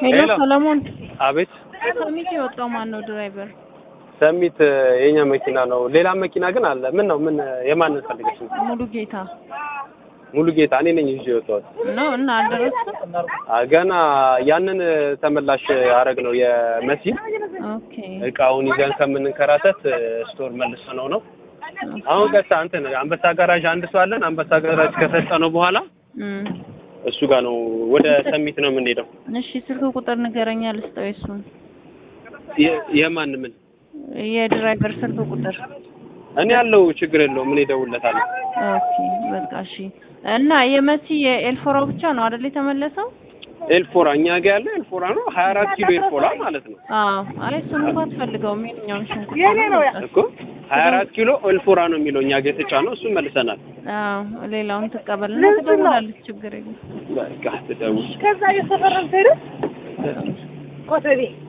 ሄሎ ሄሎ። ሰለሞን፣ አቤት ሰሚት የወጣው ማን ነው ድራይቨር? ሰሚት የኛ መኪና ነው። ሌላ መኪና ግን አለ። ምን ነው ምን የማንን ፈልገሽ ነው? ሙሉ ጌታ ሙሉ ጌታ እኔ ነኝ ይዤ የወጣሁት። ነው እና አልደረስም። አ፣ ገና ያንን ተመላሽ አረግ ነው የመሲ ኦኬ እቃውን ይዘን ከምንንከራተት ስቶር መልሰ ነው ነው አሁን ቀጥታ እንትን አንበሳ ጋራዥ አንድ ሰው አለን። አንበሳ ጋራዥ ከሰጠ ነው በኋላ እም፣ እሱ ጋር ነው ወደ ሰሚት ነው የምንሄደው። እሺ ስልክ ቁጥር ንገረኛ ልስጠው። የሱን የ- የማን ምን የድራይቨር ስልክ ቁጥር። እኔ ያለው ችግር የለውም። እኔ እደውልለታለሁ። ኦኬ በቃ እሺ። እና የመሲ የኤልፎራው ብቻ ነው አይደል የተመለሰው? ኤልፎራ እኛ ጋር ያለው ኤልፎራ ነው። 24 ኪሎ ኤልፎራ ማለት ነው አዎ። አይ እሱን እንኳን አትፈልገውም። የትኛውን ሽንኩርት ነው? እኮ 24 ኪሎ ኤልፎራ ነው የሚለው እኛ ጋር የተጫነው። እሱን መልሰናል። አዎ ሌላውን ትቀበልና ትደውላለች። ችግር የለም። በቃ ትደውል ከዛ የሰፈረን ሄደ ኮተቤ